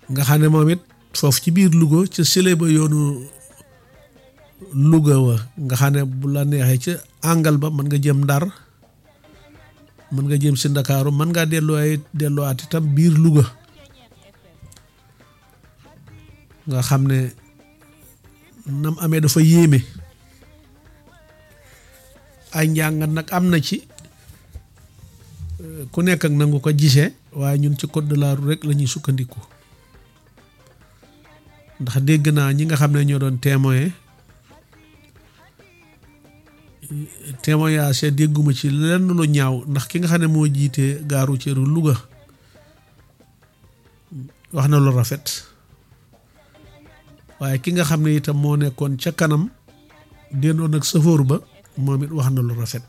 nga xam ne moom it foofu ci biir Louga ca sële ba yoonu Louga wa nga xam ne bu la neexee ca àngal ba mën nga jëm Ndar mën nga jëm si Ndakaaru mën ngaa delloo ay delluwaat itam biir Louga nga xam ne nam amee dafa yéeme ay njàngat nag am na ci ku nekk ak nangu ko gisee waaye ñun ci code de la route rek la ñuy sukkandiku ndax dégg naa ñi nga xam ne ñoo doon témoin témoignage dégguma ci lenn lu ñaaw ndax ki nga xam ne moo jiite gaaru ceeru Louga wax na lu rafet waaye ki nga xam ne itam moo nekkoon ca kanam dendoon ak sëfoor ba moom it wax na lu rafet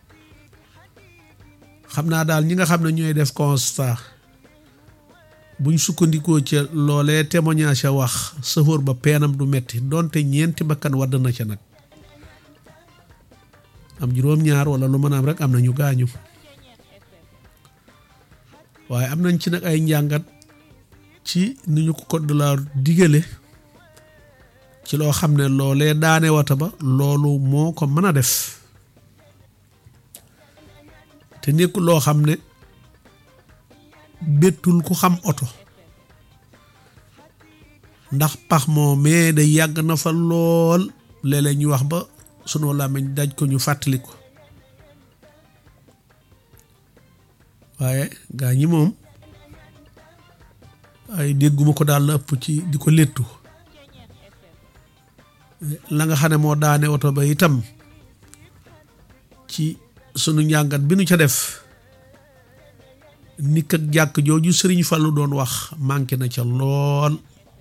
xam naa daal ñi nga xam ne ñooy def constat buñ sukkandikoo ca loolee témoignage wax sëfoor ba peenam du metti donte ñeenti bakkan wadd na ca nag am juróom-ñaar wala lu mën a am rek am na ñu gaañu waaye am nañ ci nag ay njàngat ci ni ñu ko code de la digale ci loo xam ne loolee daane wata ba loolu moo ko mën a def te nekkul loo xam ne bettul ku xam oto ndax pax moo mais day yàgg na fa lool léeg-léeg ñu wax ba sunu làmmiñ daj ko ñu fàttali ko waaye gaa ñi moom ay dégguma ko daal la ëpp ci di ko léttu la nga xam ne moo daane oto ba itam ci sunu njàngat bi nu ca def nikk ak jàkk jooju sëriñ Fallu doon wax manqué na ca lool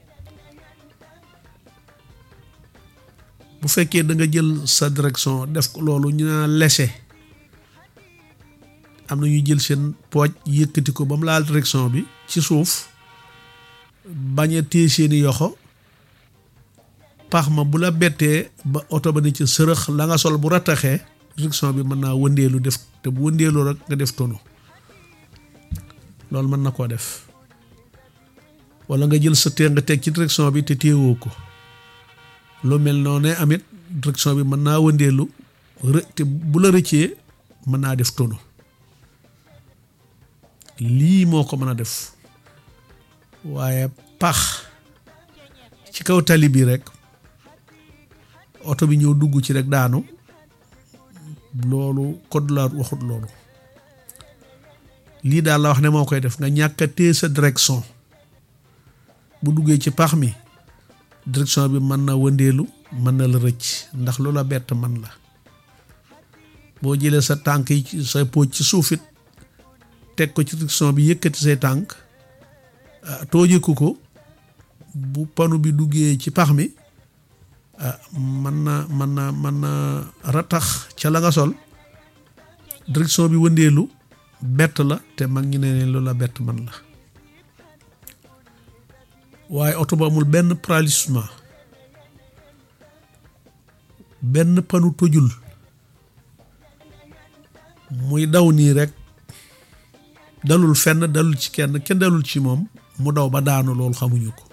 bu fekkee da nga jël sa direction def ko loolu ñu naa lese am na ñuy jël seen pooj yëkkati ko ba mu laal direction bi ci suuf bañ a téye seeni yoxo pax ma bu la bettee ba oto ba ne ci sërëx la nga sol bu rattaxee direction bi mën naa wëndeelu def te bu wëndeelu rek nga def tono loolu mën na koo def wala nga jël sa tee nga teg ci direction bi te téewoo ko lu mel noonu amit direction bi mën naa wëndeelu rë te bu la rëccee mën naa def tono lii moo ko mën a def waaye pax ci kaw tali bi rek oto bi ñëw dugg ci rek daanu loolu code la waxut loolu lii daal la wax ne moo koy def nga ñàkk a téye sa direction bu duggee ci pax mi direction bi mën na wëndeelu mën na la rëcc ndax lu la bett man la boo jëlee sa tànk yi sa pooj ci suufit teg ko ci direction bi yëkkati say tànk toojeku ko bu panu bi duggee ci pax mi mën na mën na mën na ratax ca la nga sol direction bi wëndeelu bett la te mag ñi ne lu la bett man la waaye oto ba amul benn paralysement benn panu tojul muy daw nii rek dalul fenn dalul ci kenn kenn dalul ci moom mu daw ba daanu loolu xamuñu ko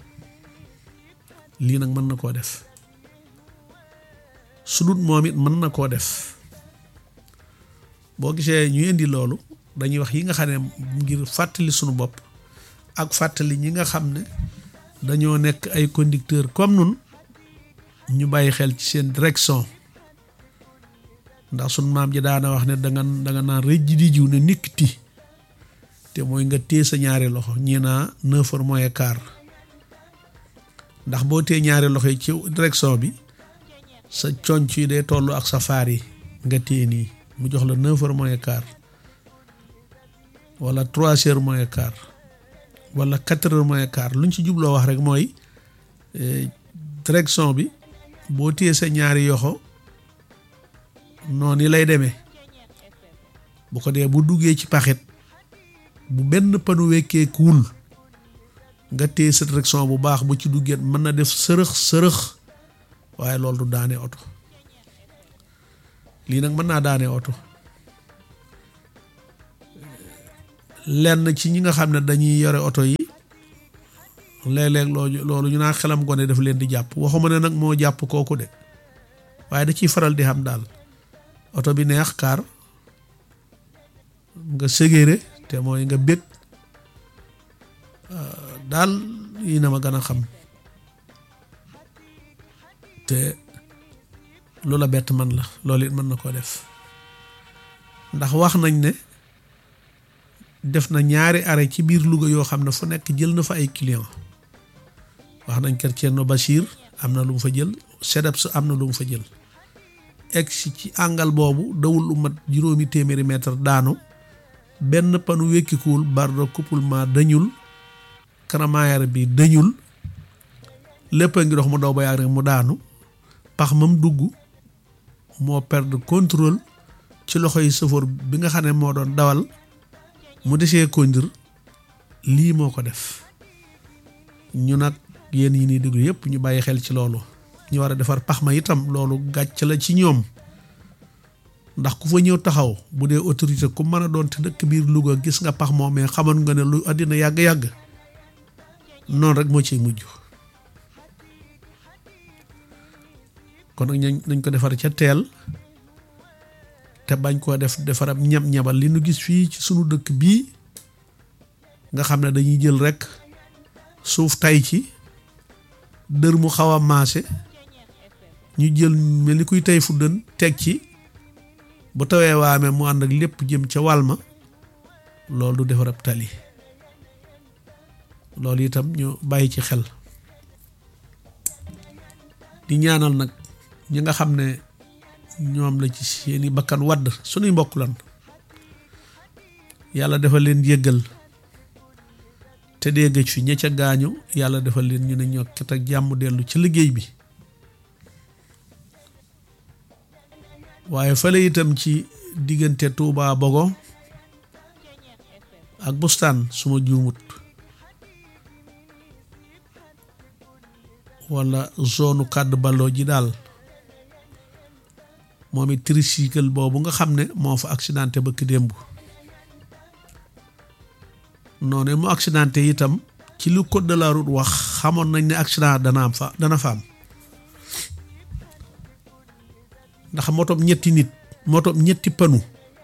lii nag mën na koo def su dut moom it mën na koo def boo gisee ñu indi loolu dañuy wax yi nga xam ne ngir fàttali sunu bopp ak fàttali ñi nga xam ne dañoo nekk ay conducteur comme nun ñu bàyyi xel ci seen direction ndax sunu maam ji daana wax ne danga danga naan rëj di jiw ne nikkiti te mooy nga téye sa ñaari loxo ñii naa neuf heures moins quart ndax boo téye ñaari loxo yi ci direction bi sa conc yi day toll ak sa faar yi nga téye nii mu jox la neuf heures moins quart wala trois heures moins quart wala quatre heures moins quart lu ñu ci jubloo wax rek mooy direction bi boo téye sa ñaari yoxo noonu lay demee bu ko dee bu duggee ci paxit bu benn panu wekkee kuul nga téye sa direction bu baax bu ci duggee mën na def sërëx sërëx waaye loolu du daane oto lii nag mën naa daane oto lenn ci ñi nga xam ne dañuy yore oto yi léeg-léeg loolu loolu ñu naa xelam gone daf leen di jàpp waxuma ne nag moo jàpp kooku de waaye da ciy faral di xam daal oto bi neex kaar nga ségéré te mooy nga bég daal yi na ma gën a xam te loola bett man la loolu it mën na koo def ndax wax nañ ne def na ñaari arrêt ci biir Louga yoo xam ne fu nekk jël na fa ay client wax nañ kër Thierno Bachir am na lu mu fa jël SEDEPS am na lu mu fa jël egg si ci àngal boobu dawul lu mat juróomi téeméeri mètre daanu benn panu wékkikuwul barre de couplement dañul kanamaayar bi dañul lépp a ngi dox mu daw ba yàgg rek mu daanu pax mam dugg moo perdre contrôle ci loxo yi sëfoor bi nga xam ne moo doon dawal mu desee conduire lii moo ko def ñu nag yéen yi ni déglu yëpp ñu bàyyi xel ci loolu ñu war a defar pax ma itam loolu gàcc la ci ñoom ndax ku fa ñëw taxaw bu dee autorité ku mën a doon te dëkk biir Louga gis nga pax moom mais xamoon nga ne lu àddina yàgg-yàgg noonu rek moo ciy mujj kon nag nañ ko defar ca teel te bañ koo def defarab ñab-ñabal li nu gis fii ci sunu dëkk bii nga xam ne dañuy jël rek suuf tay ci dër mu xaw a maase ñu jël mel ni kuy tey fu dën teg ci bu tawee waame mu ànd ak lépp jëm ca wàll ma loolu du defarab tali loolu itam ñu bàyyi ci xel di ñaanal nag ñi nga xam ne ñoom la ci seeni bakkan wadd suñuy mbokk lan yàlla defal leen yëggal te dee gëj fi ña ca gaañu yàlla defal leen ñu ne ñokket ak jàmm dellu ci liggéey bi waaye fële itam ci diggante Touba Bogo ak bustaan suma juumut wala zone kàdd balloo ji daal moom it tricycle boobu nga xam ne moo fa accidenté bëkk démb noonu mu accidenté itam ci lu code de la route wax xamoon nañ ne accident dana am fa dana fa am ndax motom ñetti nit motom ñetti panu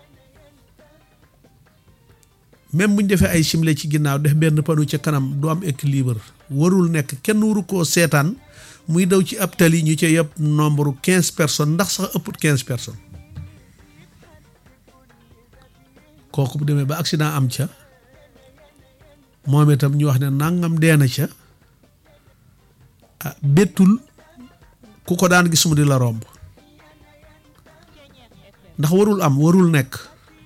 même buñ defee ay simle ci ginnaaw def benn panu ca kanam du am équilibre warul nekk kenn waru koo seetaan muy daw ci ab tali ñu ca yëpp nombre quinze personnes ndax sax ëpp quinze personnes kooku bu demee ba accident am ca moom itam ñu wax ne nangam dee na ca ah bettul ku ko daan gis mu di la romb ndax warul am warul nekk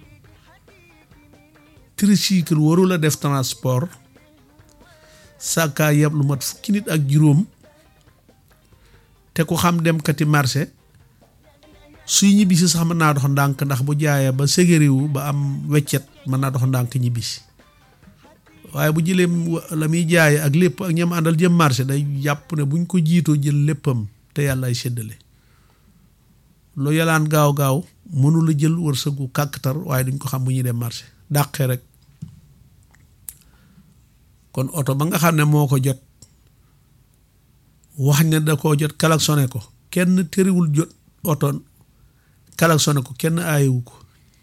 tricycle warul a def transport sàkkaa yeb lu mat fukki nit ak juróom te ku xam dem kati marché suy ñibbisi sax mën naa dox ndànk ndax bu jaayee ba ségériwu ba am weccet mën naa dox ndànk ñibbisi waaye bu jëlee la muy jaaye ak lépp ak ñam àndal jëm marché day jàpp ne buñ ko jiitoo jël léppam te yàlla ay séddale lu yalaan gaaw gaaw mënula jël wërsëgu kàkkatar waaye duñ ko xam bu ñuy dem marché dàqee rek kon oto ba nga xam ne moo ko jot wax ne da koo jot klaxonné ko kenn tëriwul jot oto klaxonné ko kenn aayewu ko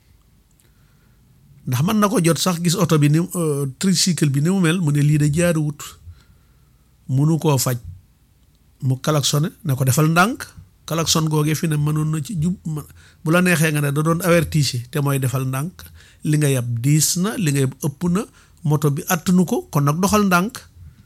ndax mën na ko jot sax gis oto bi ni tricycle bi ni mu mel mu ne lii de jaaruwut munu koo faj mu klaxonné ne ko defal ndànk klaxon googee fi ne mënoon na ci jub bu la neexee nga ne da doon avertise te mooy defal ndànk li nga yab diis na li nga yab ëpp na moto bi attanu ko kon nag doxal ndànk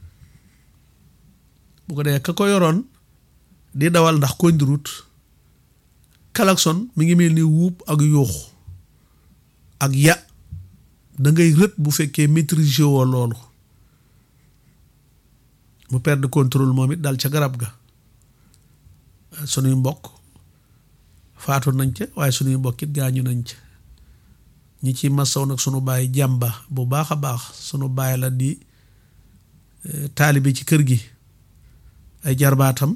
bu ko dee ka ko yoroon di dawal ndax kondirut klaxon mi ngi mel ni wuub ak yuux ak ya da ngay rët bu fekkee maîtriser woo loolu mu perdre contrôle moom it dal ca garab ga sunuy mbokk faatu nañ ca waaye sunuy mbokk it gaañu nañ ca ñi ci masaw nag sunu baay jàmba bu baax a baax sunu baay la di taalibe ci kër gi ay jarbaatam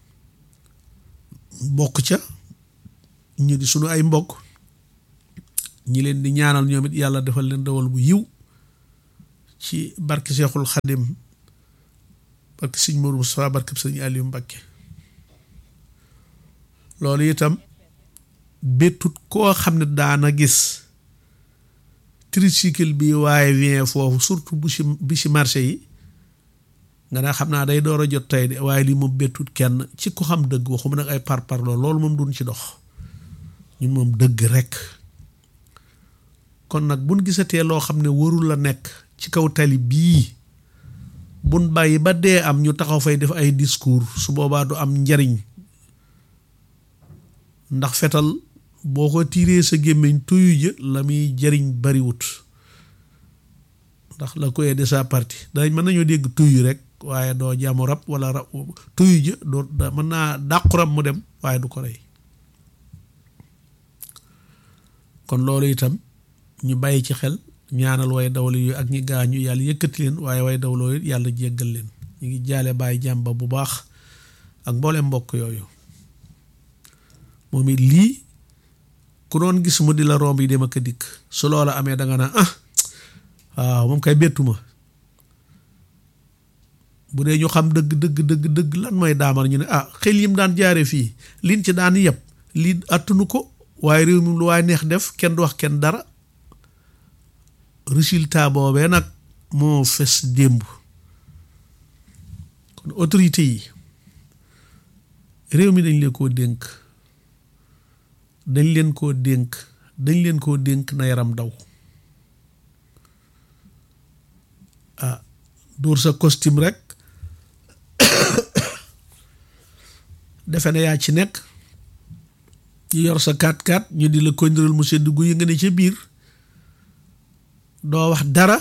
bokk ca ñu di sunu ay mbokk ñi leen di ñaanal ñoom it yàlla defal leen dawal bu yiw ci barki Seexul Xadim barke sëñ Mourou Moustapha barke sëñ Aliou Mbacké loolu itam béttut koo xam ne daana gis tricycle bi waaye vient foofu surtout bu si bi si marché yi nga ne xam naa day door a jot tey de waaye lii moom béttut kenn ci ko xam dëgg waxuma nag ay par par loolu moom duñ ci dox ñun moom dëgg rekk kon nag buñ gisatee loo xam ne warul la nekk ci kaw tali bii buñ bàyyi ba dee am ñu taxaw fay def ay discours su boobaa du am njariñ ndax fetal boo ko tiiree sa gémmiñ tuyu jë la muy jariñ bariwut ndax la koy de sa partie dañ mën nañoo dégg tuyu rek waaye doo jaamu rab wala rab tuyu jë doo mën naa dàqu rab mu dem waaye du ko rey kon loolu itam ñu bàyyi ci xel ñaanal way dawlu yooyu ak ñi gaañu yàlla yëkkati leen waaye way dawloo yàlla jéggal leen ñu ngi jaale bàyyi jàmba bu baax ak mboolem mbokk yooyu moom it lii ku doon gis mu di la romb yi dem ak a dikk su loola amee danga naa ah waaw moom kay bettuma bu dee ñu xam dëgg dëgg dëgg dëgg lan mooy daamar ñu ne ah xel yim daan jaare fii liñ ci daan yëpp lii attunu ko waaye réew mi lu waaye neex def kenn du wax kenn dara résultat boobee nag moo fes démb kon autorité yi réew mi dañ leen koo dénk dañ leen koo dénk dañ leen koo dénk na yaram daw ah dóor sa costume rek defe ne yaa ci nekk ñu yor sa 4x4 ñu di la kondiral mu sedd gu yi nga ne ca biir doo wax dara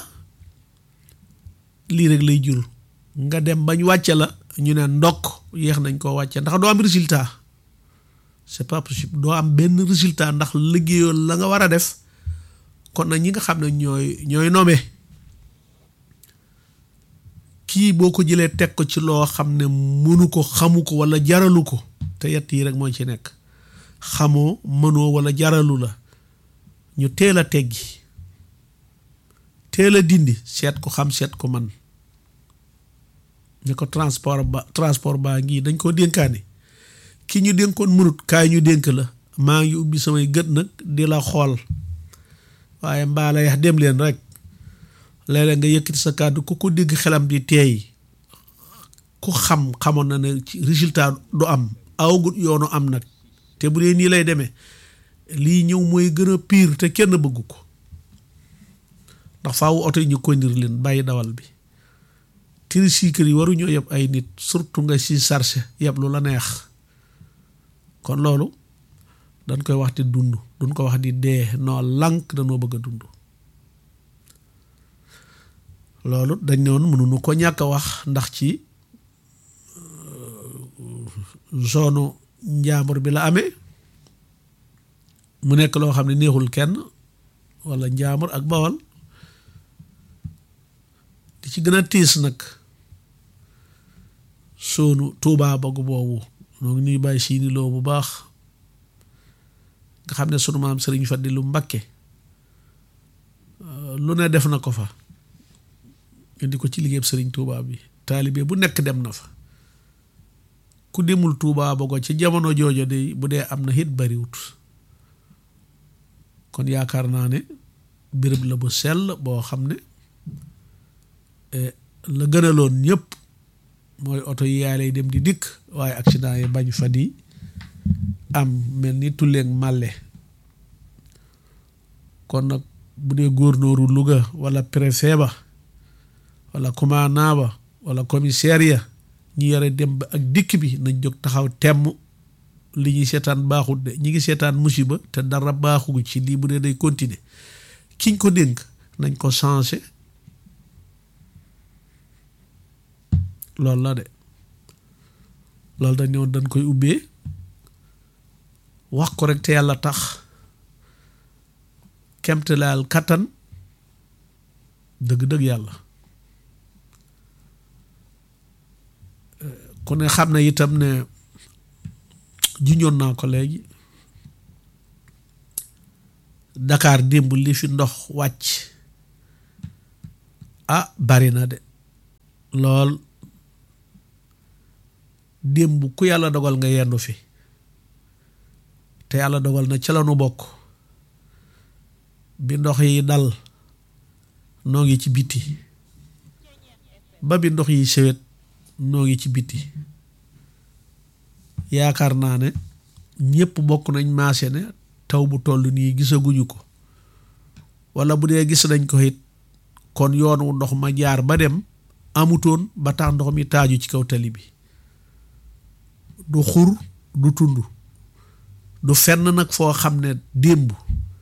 lii rek lay jur nga dem bañ wàcce la ñu ne ndokk yéex nañ koo wàcce ndax doo am résultat c'est pas possible doo am benn résultat ndax liggéeyoo la nga war a def kon nag ñi nga xam ne ñooy ñooy nommé kii boo ko jëlee teg ko ci loo xam ne mënu ko xamu ko wala jaralu ko te yett yi rek moo ci nekk xamoo mënoo wala jaralu la ñu teel a teggi teel a dindi seet ko xam seet ko man ne ko transport ba transport baa ngi dañ koo dénkaane ki ñu dénkoon mënut kaay ñu dénk la maa ngi ubbi samay gët nag di la xool waaye mbaa la yax dem leen rek léeg-léeg nga yëkkati sa kàddu ku ko dégg xelam di teey ku xam xamoon na ne ci résultat du am awagut yoonu am nag te bu dee nii lay demee lii ñëw mooy gën a pire te kenn bëggu ko ndax faawu oto yi ñu kondir leen bàyyi dawal bi tricycle yi waruñoo yeb ay nit surtout nga si chargé yeb lu la neex kon loolu dañ koy wax di dund duñ ko wax di dee noo lànk danoo bëgg a dund loolu dañ ne woon mënuñu ko ñàkk a wax ndax ci zone njaambur bi la amee mu nekk loo xam ne neexul kenn walla njaambur ak bawal di ci gën a tiis nag soonu tuubaa bagu boobu noo ngi nuy bàyyi siini loo bu baax nga xam ne sunu maam sëriñ Fadilu Mbakke lu ne def na ko fa indi ko ci liggéeyam sëriñ tuubaa bi taalibe bu nekk dem na fa ku demul tuubaa bago ci jamono joojo de bu dee am na it bariwut kon yaakaar naa ne béréb la bu sell boo xam ne la gënaloon ñëpp mooy oto yi yaay lay dem di dikk waaye accident yi bañ fa di am mel ni tulleeg màlle kon nag bu dee góornóoru Louga wala préfet ba wala commandant ba wala commissaire ya ñi yore dem ba ak dikk bi nañ jóg taxaw temm li ñuy seetaan baaxut de ñi ngi seetaan musiba te dara baaxugu ci lii bu dee day continuer kiñ ko dénk nañ ko changé loolu la de loolu dañ ne woon dañ koy ubbee wax ko rek te yàlla tax kemtalaal kattan dëgg-dëgg yàlla ku ne xam na itam ne juñoon naa ko léegi Dakar démb li fi ndox wàcc ah bari na de lool démb ku yàlla dogal nga yendu fi te yàlla dogal na ca la nu bokk bi ndox yi dal noo ngi ci biti ba bi ndox yi sewet noo ngi ci biti yaakaar naa ne ñépp bokk nañ maase ne taw bu toll nii gisaguñu ko wala bu dee gis nañ ko it kon yoon wu ndox ma jaar ba dem amutoon ba tax ndox mi taaju ci kaw tali bi du xur du tund du fenn nag foo xam ne démb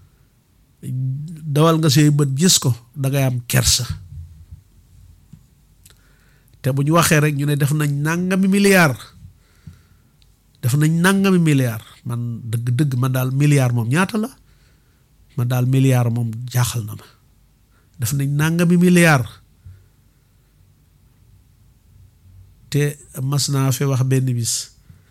dawal nga say bët gis ko dangay am kersa te bu ñu waxee rek ñu ne def nañ nàngami milliard def nañ nàngami milliard man dëgg-dëgg man daal milliard moom ñaata la man daal milliard moom jaaxal na ma def nañ nàngami milliard te mas naa fi wax benn bis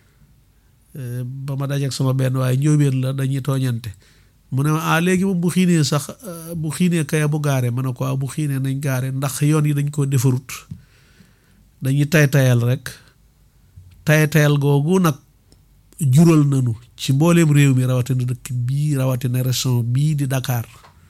ba ma dajeek sama benn waaye njóobeen la dañuy tooñante mu ne ah léegi moom bu xiinee sax bu xiinee kaya bu gaare ma ne ko bu xiinee nañ gaare ndax yoon yi dañ koo defarut dañuy tay tayal rek tay tayal googu nag jural nanu ci mbooleem réew mi rawatina dëkk bii rawatina région bii di Dakar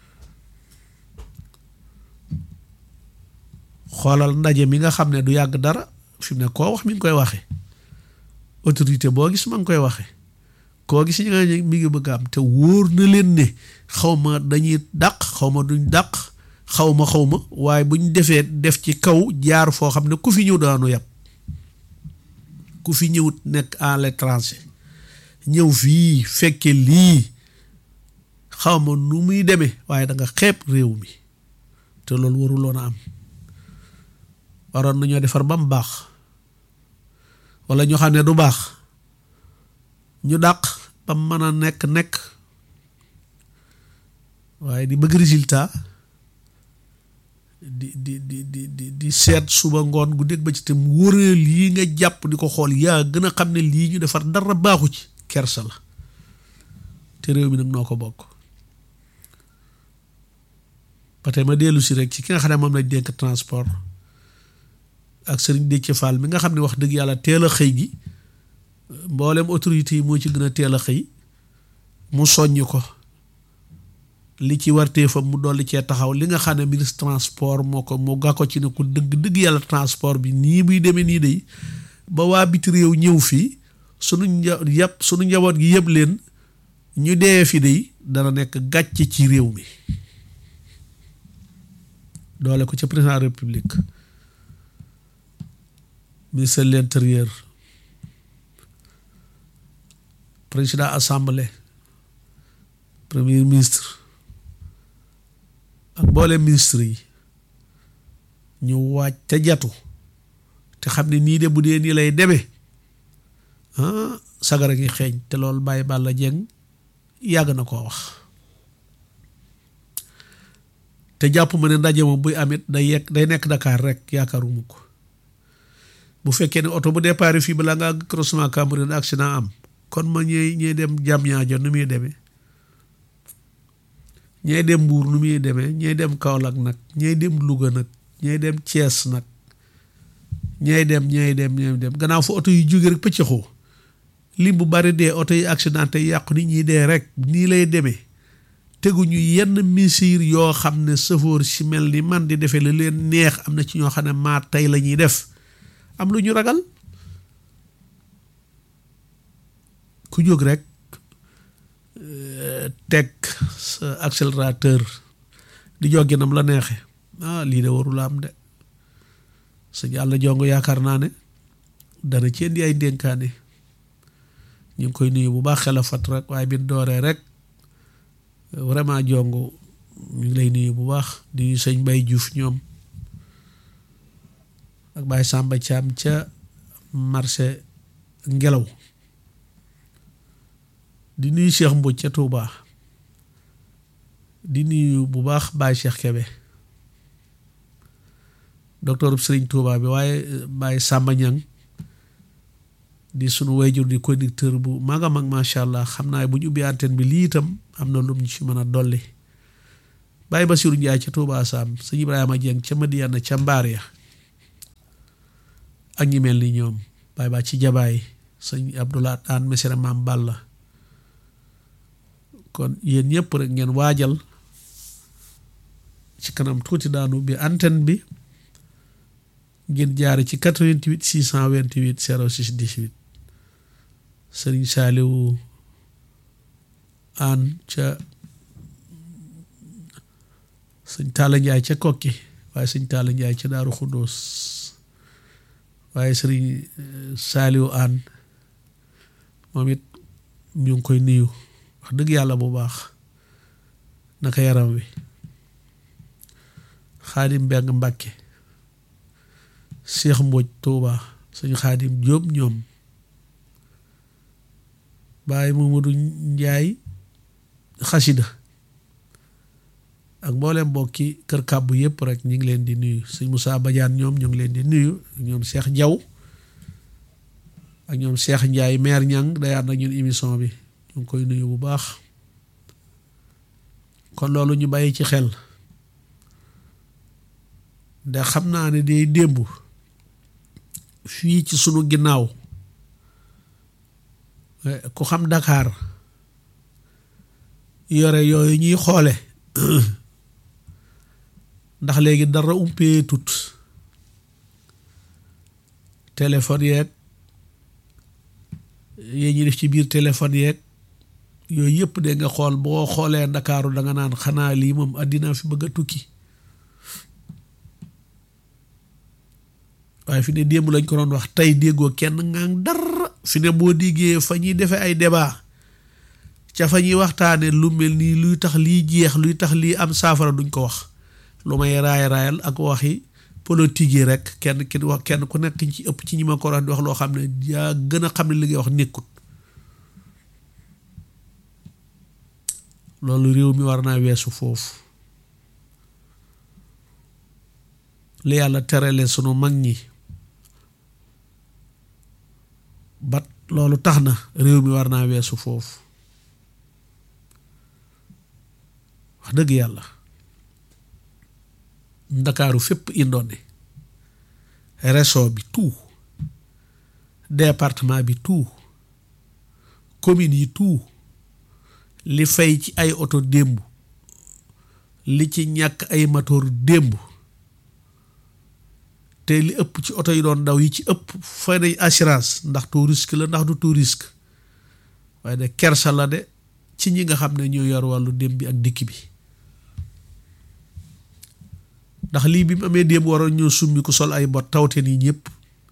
xoolal ndaje mi nga xam ne du yàgg dara fi mu ne koo wax mi ngi koy waxe autorité boo gis ma ngi koy waxe koo gis ñi nga mi ngi bëgg am te wóor na leen ne xaw ma dañuy dàq xaw ma duñ dàq xaw ma xaw ma waaye buñ defee def ci kaw jaar foo xam ne ku fi ñëw daanu yàpp ku fi ñëwut nekk à l'étranger ñëw fii fekke lii xaw ma nu muy demee waaye da nga xeeb réew mi te loolu waruloon a am waroon nañoo defar ba mu baax wala ñoo xam ne du baax ñu dàq ba mu mën a nekk nekk waaye di bëgg résultat di di di di di di seet suba ngoon gu dégg ba ci tam wóoree lii nga jàpp di ko xool yaa gën a xam ne lii ñu defar dara baaxu ci kersa la te réew mi nag noo ko bokk ba tey ma dellu si rek ci ki nga xam ne moom lañ dénk transport ak Serigne Déthié Fall mi nga xam ne wax dëgg yàlla teel a xëy gi mboolem autorité yi moo ci gën a teel a xëy mu soññ ko li ci wartee fa mu dolli cee taxaw li nga xam ne ministre transport moo ko moo ga ko ci ne ku dëgg dëgg yàlla transport bi nii buy demee nii day ba waa biti réew ñëw fii sunu nja yëpp sunu njaboot gi yëpp leen ñu dee fi day dana nekk gàcce ci réew mi doole ko ca président république ministre de l'intérieur président assemblée premier ministre ak mboolem ministre yi ñu waaj te jatu te xam ne nii de bu dee nii lay demee ah sagara ngi xeeñ te loolu bàyyi Balla Dieng yàgg na koo wax te jàpp ma ne ndaje moom buy amit day yekk day nekk Dakar rek yaakaaruma ko bu fekkee ne oto bu départ fii balaa nga àgg croisement Cambérène accident am kon ma ñooy ñooy dem Diamniadio nu muy demee ñooy dem Mbuur nu muy demee ñooy dem Kaolack nag ñooy dem Louga nag ñooy dem Thiès nag ñooy dem ñooy dem ñooy dem gannaaw fa oto yu jóge rek pëccëxoo lim bu bari dee oto yi accidenté yàqu nit ñi dee rek nii lay demee teguñu yenn mesures yoo xam ne sëfoor si mel ni man di defee la leen neex am na ci ñoo xam ne maa tey la ñuy def am lu ñu ragal ku jóg rek teg sa accélérateur di joggi nam la neexe ah lii de warula am de sa yàlla jongo yaakaar naa ne dana ci indi ay ndénkaane ñu ngi koy nuyu bu baax xel a fat rek waaye bi dooree rek vraiment jongo ñu ngi lay nuyu bu baax di nuyu sëñ Bay Juuf ñoom ak Baye Samba Thiam ca marché ngelaw di nuyu Cheikh Mbodj ca Touba di nuyu bu baax Baye Cheikh Kebe docteur Serigne Touba bi waaye Baye Samba Ñang di sunu wayjur di conducteur bu mag a mag macha allah xam naa bu ñu ubbi antenne bi lii itam am na lum ñu ci mën a dolli Baye Bassirou Ndiaye ca Touba Sam sëñ Ibrahima Dieng ca Madiana ca Mbaar ya ak ñi mel ni ñoom baay baa ci jabaay sëñ Abdoulaat aan mesere maam Balla kon yéen ñëpp rek ngeen waajal ci kanam tuuti daanu bi antenne bi ngeen jaare ci 88 628 06 18 sëriñ Saaliwu aan ca sëñ Taala Njaay ca kokki waaye sëñ Taala Njaay ca Daaru Xuddoos waaye sëriñ Saaliwu aan moom it ñu ngi koy nuyu wax dëgg yàlla bu baax naka yaram wi xaadim mbeng mbàkke seex mbooj tuuba suñu xaadim jóob ñoom bàyyi Mamadou Njaay xasida ak mboolem mbokki kër kàbbu yëpp rek ñu ngi leen di nuyu sëñ Moussa Badiane ñoom ñu ngi leen di nuyu ñoom seex jaw ak ñoom seex Njaay maire ñang day ànd ak ñun émission bi ñu ngi koy nuyu bu baax kon loolu ñu bàyyi ci xel de xam naa ne day démb fii ci sunu ginnaaw ku xam Dakar yore yooyu ñuy xoole ndax léegi dara umpee tut téléphone yeeg yee ñuy def ci biir téléphone yeeg yooyu yëpp de nga xool boo xoolee ndakaaru da nga naan xanaa lii moom àddina fi bëgg a tukki waaye fi ne démb lañ ko doon wax tey déggoo kenn ngaan dara fi ne boo déggee fa ñuy defee ay débat ca fa ñuy waxtaane lu mel nii luy tax lii jeex luy tax lii am saafara duñ ko wax lu may raay raayal ak waxi politique yi rek kenn ki wax kenn ku nekk ci ëpp ci ñi ma ko di wax loo xam ne yaa gën a xam ne li ngay wax nekkut loolu réew mi war naa weesu foofu li yàlla terale sunu mag ñi bat loolu tax na réew mi war naa weesu foofu wax dëgg yàlla ndakaaru fépp indoone région bi tout département bi tout commune yi tout li fay ci ay oto démb li ci ñàkk ay moteur démb te li ëpp ci oto yi doon daw yi ci ëpp fay nañ assurance ndax tout risque la ndax du tout risque waaye de kersa la de ci ñi nga xam ne ñoo yor wàllu dem bi ak dikk bi ndax lii bi mu amee démb waroon ñoo summi ku sol ay bot tawte nii ñëpp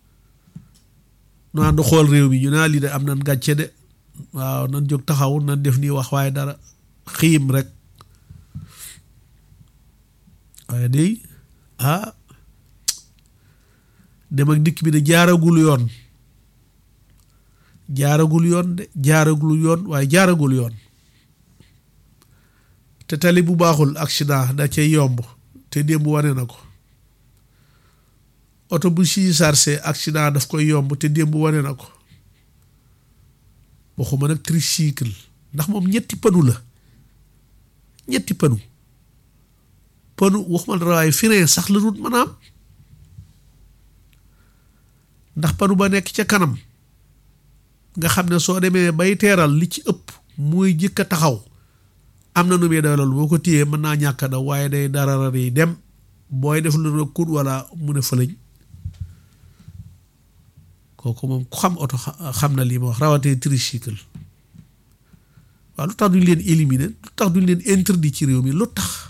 nu ànd xool réew mi ñu naa lii de am nan gàcce de waaw nan jóg taxaw nan def nii wax waaye dara xiim rek waaye day ah dem ak dikk bi de jaaragul yoon jaaragul yoon de jaaragul yoon waaye jaaragul yoon te tali bu baaxul accident da cay yomb te démb wane na ko oto bu si sarse accident daf koy yomb te démb wane na ko waxuma nag tricycle ndax moom ñetti panu la ñetti panu panu waxuma la waaye frein sax la dut maanaam ndax panu ba nekk ca kanam nga xam ne soo demee bay teeral li ci ëpp muy jëkk a taxaw am na nu muy dawal boo ko téyee mën naa ñàkk a daw waaye day dara yi dem booy def lu ne kut wala mu ne fëlëñ kooku moom ku xam oto xam na lii ma wax rawatee tricycle waaw lu tax duñ leen éliminer lu tax duñ leen interdit ci réew mi lu tax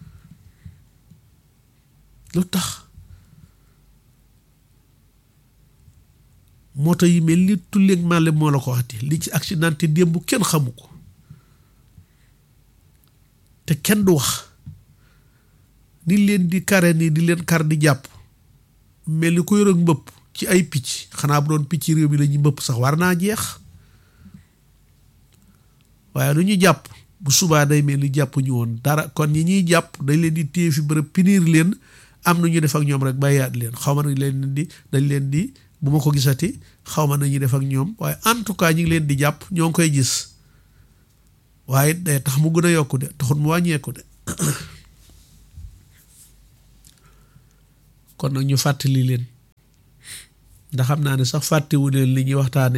lu tax moto yi mel ni tulleeg màlle moo la ko waxati li ci accidenté démb kenn xamu ko te kenn du wax ni leen di kare nii di leen kar di jàpp mel ni ko yor ak mbëpp ci ay picc xanaa bu doon picc réew mi la ñuy mbëpp sax war naa jeex waaye lu ñu jàpp bu subaa day mel ni jàpp ñu woon dara kon ñi ñuy jàpp dañ leen di téye fi bërëb pinir leen am na ñu def ak ñoom rek bàyyaat leen xaw ma nañ leen di dañ leen di bu ma ko gisati xaw ma nañuy def ak ñoom waaye en tout cas ñu ngi leen di jàpp ñoo ngi koy gis waaye day tax mu gën a yokku de taxut mu wàññeeku de kon nag ñu fàttali leen ndax xam naa ne sax fàttewu leen li ñuy waxtaane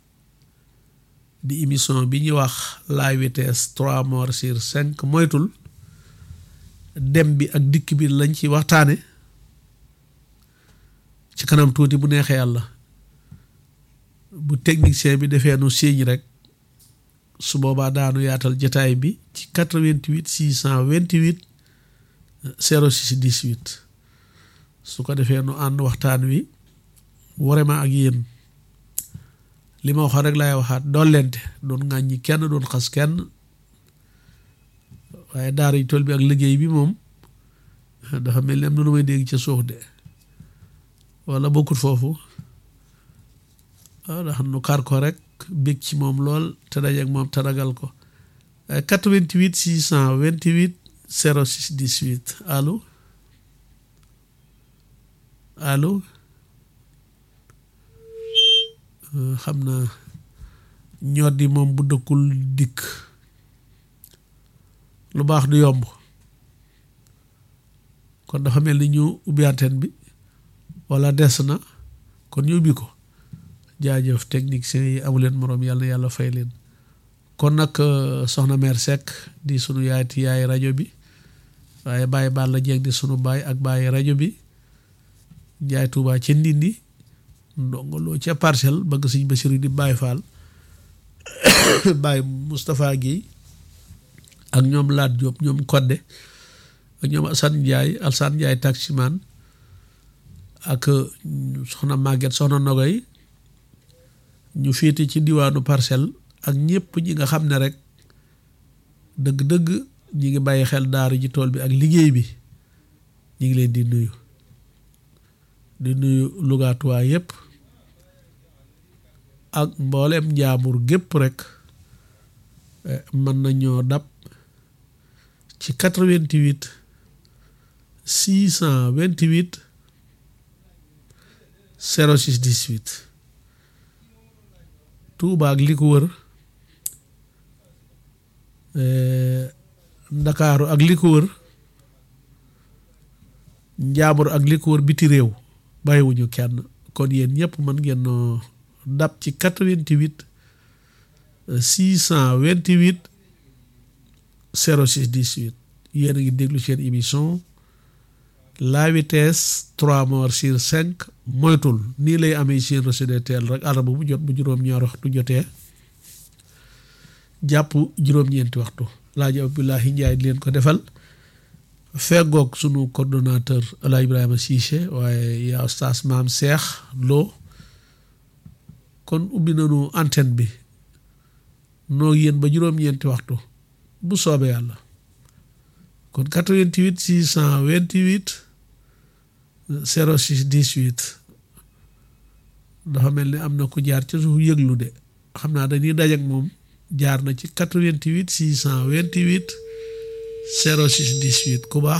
di émission bi ñuy wax la vitesse trois morts sur cinq moytul dem bi ak dikk bi lañ ci waxtaane ci kanam tuuti bu neexee yàlla bu technicien bi defee nu signe rek su boobaa daanu yaatal jataay bi ci 88 628 06 18 su ko defee nu ànd waxtaan wi vraiment ak yéen li ma waxoon rek laay waxaat doon lente doon ŋàññi kenn doon xas kenn waaye daara yu tool bi ak liggéey bi moom dafa mel ni am na lu may dégg ca suuf de wala bokkut foofu waaw ndax nu kar ko rek bég ci moom lool te dajeeg moom te ragal ko 88 628 06 18 allo allo xam naa ñor di moom bu dëkkul dikk lu baax du yomb kon dafa mel ni ñu ubbi antenne bi wala des na kon ñu ubbi ko jaajëf technicien yi amuleen moroom yàlla yàlla fay leen kon nag soxna mère Seck di sunu yaay ti yaay rajo bi waaye bàyyi baal la jeeg di sunu baay ak bàyyi rajo bi jaay Tuubaa ca Ndindi ndongoloo ca parcelle bëgg sëñ Basiru di Baay Faal Baay Moustapha Guèye ak ñoom Laat Diop ñoom Kodde ak ñoom Assane Ndiaye Alsane Ndiaye taximan ak soxna Maguette soxna Nogoy ñu féete ci diwaanu parcelle ak ñëpp ñi nga xam ne rek dëgg-dëgg ñi ngi bàyyi xel daaru ji tool bi ak liggéey bi ñi ngi leen di nuyu di nuyu lugaatuwaa yëpp ak mboolem njaambur gépp rek mën nañoo dab ci 88 628 06 18 Tuuba ak li ko wër Ndakaaru ak li ko wër njaambur ak li ko wër biti réew bàyyiwuñu kenn kon yéen ñëpp mën ngeen noo dab ci 88 628 06 18 yéen a ngi déglu seen émission la vitesse 3 morts sur 5 moytul nii lay amee seen recette teel rek àllarba bu jot bu juróom-ñaar waxtu jotee jàpp juróom-ñeenti waxtu laaji Abdoulahi Njaay di leen ko defal feggoog sunu coordonnateur Ala Ibrahima Cissé waaye yaa oustaz maam Cheikh Lo kon ubbi nañu antenne bi noo yéen ba juróom-ñeenti waxtu bu soobee yàlla kon 88 628 06 18 dafa mel ni am na ku jaar ci suuf yëglu de xam naa dañuy dajak moom jaar na ci 88 628 06 18 ku baax